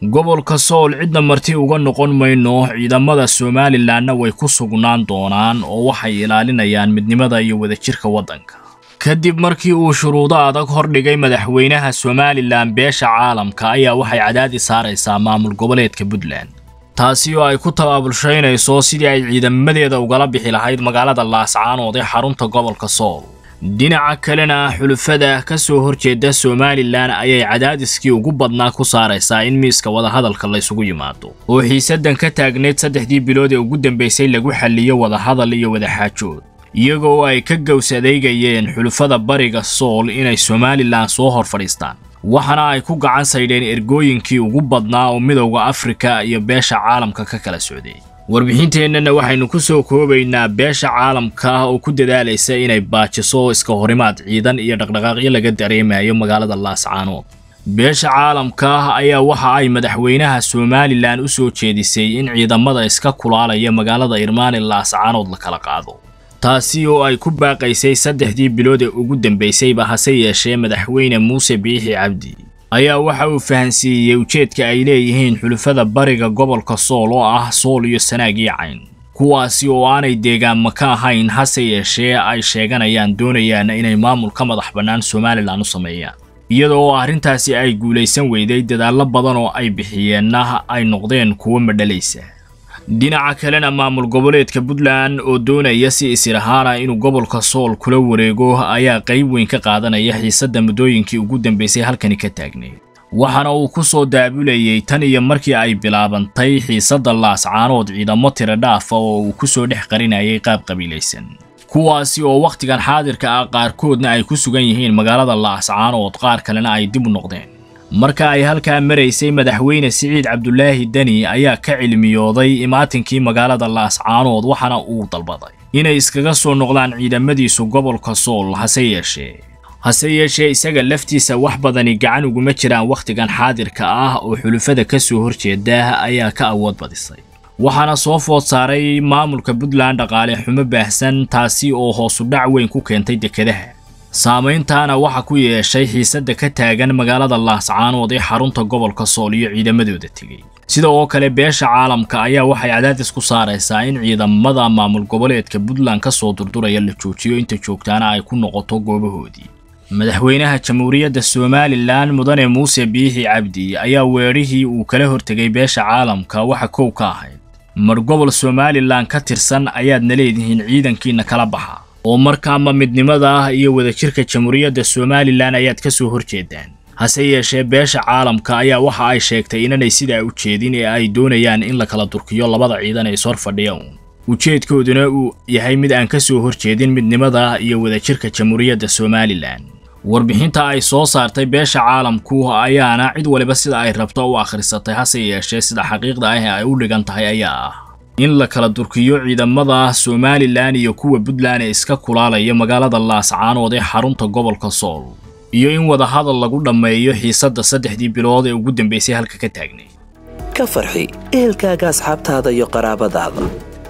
gobolka sool cidna marti uga noqon mayno ciidamada somalilanna way ku sugnaan doonaan oo waxay ilaalinayaan midnimada iyo wadajirka waddanka kadib markii uu shuruudo adag hordhigay madaxweynaha somalilan beesha caalamka ayaa waxay cadaadis saaraysaa maamul goboleedka puntland taasi oo ay ku tabaabulshaynayso sidii ay ciidamadeeda ugala bixi lahayd magaalada laascaanood ee xarunta gobolka sool dhinaca kalena xulufada ka soo horjeeda somalilan ayay cadaadiskii ugu badnaa ku saaraysaa in miiska wadahadalka laysugu yimaado oo xiisadan ka taagneyd saddexdii bilood ee ugu dambaysay lagu xalliyo wadahadal iyo wadaxaajood iyagoo ay ka gaws adeegayeen xulufada bariga sool inay somalilan soo hor fadhiistaan waxaana ay ku gacan saydheen ergooyinkii ugu badnaa oo midowda afrika iyo beesha caalamka ka kala socday warbixinteennana waxaynu ku soo koobaynaa beesha caalamka oo ku dadaalaysa inay baajiso iska horimaad ciidan iyo dhaqdhaqaaqyo laga dareemayo magaalada laascaanood beesha caalamka ayaa waxa ay madaxweynaha somalilan u soo jeedisay in ciidamada iska kulaalaya magaalada irmaani laascaanood la kala qaado taasi oo ay ku baaqaysay saddexdii bilood ee ugu dambaysayba hase yeeshee madaxweyne muuse biixi cabdi ayaa waxa uu fahansiiyey ujeedka ay leeyihiin xulufada bariga gobolka sool oo ah sool iyo sanaag iyo cayn kuwaasi oo aanay deegaanma ka ahayn hase yeeshee ay sheeganayaan doonayaan inay maamul ka madax bannaan somalilan u sameeyaan iyada oo arrintaasi ay guulaysan weyday dadaallo badan oo ay bixiyeenna ay noqdeen kuwo madhalaysa dhinaca kalena maamul goboleedka puntland oo doonaya si isir ahaana inuu gobolka sool kula wareego ayaa qayb weyn ka qaadanaya xiisadda muddooyinkii ugu dambaysay halkani ka taagneed waxaana uu ku soo daabulayey tan iyo markii ay bilaabantay xiisadda laascaanood ciidamo tiro dhaafa oo uu ku soo dhex qarinayay qaab qabiilaysan kuwaasi oo wakhtigan xaadirka ah qaarkoodna ay ku sugan yihiin magaalada laascaanood qaar kalena ay dib u noqdeen marka ay halkaa maraysay madaxweyne siciid cabdulaahi deni ayaa ka cilmiyooday imaatinkii magaalada laascaanood waxaana uu dalbaday inay iskaga soo noqdaan ciidamadiisu gobolka sool hase yeeshee hase yeeshee isaga laftiisa wax badani gacan uguma jiraan wakhtigan xaadirka ah oo xulufada ka soo horjeeda ayaa ka awood badisay waxaana soo food saaray maamulka puntland dhaqaale xumo baahsan taasi oo hoosu dhac weyn ku keentay dekedaha saamayntaana waxa ku yeeshay xiisadda ka taagan magaalada laascaanood ee xarunta gobolka sool iyo ciidamadooda tegey sida oo kale beesha caalamka ayaa waxay cadaadis ku saaraysaa in ciidamada maamul goboleedka puntland ka soo durduraya la joojiyo inta joogtaana ay ku noqoto goobahoodii madaxweynaha jamhuuriyadda somalilan mudane muuse biixi cabdi ayaa weerihii uu kala hortegay beesha caalamka waxa kow ka ahayd mar gobol somalilan ka tirsan ayaadna leedihiin ciidankiina kala baxa oo markaama midnimada iyo wadajirka jamhuuriyadda somalilan ayaad ka soo horjeedaan hase yeeshee beesha caalamka ayaa waxa ay sheegtay inanay sidaa u jeedin ee ay doonayaan in la kala durkiyo labada ciidan ee ishor fadhiya uun ujeedkooduna uu yahay mid aan ka soo horjeedin midnimada iyo wadajirka jamhuuriyadda somalilan warbixinta ay soo saartay beesha caalamku ayaana cid waliba sida ay rabto u akhrisatay hase yeeshee sida xaqiiqda ah ee ay u dhigan tahay ayaa ah in la kala durkiyo ciidamada somalilan iyo kuwa puntland ee iska kulaalaya magaalada laascaanood ee xarunta gobolka sool iyo in wadahadal lagu dhammeeyo xiisadda saddexdii bilood ee ugu dambaysay halka ka taagnay ka farxi ehelkaaga asxaabtaada iyo qaraabadaada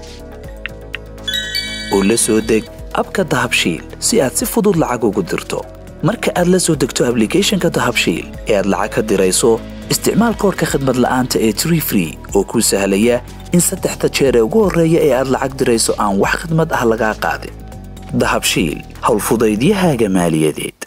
oo la soo deg abka dahabshiil si aad si fudud lacag ugu dirto marka aad la soo degto ablicathonka dahabshiil ee aad lacag ka dirayso isticmaal koorka khadmad la'aanta ee tree free oo kuu sahlaya in saddexda jeer ee ugu horreeya ee aad lacag dirayso aan wax khidmad ah lagaa qaadin dahabshiil howlfudaydiyahaaga maaliyadeed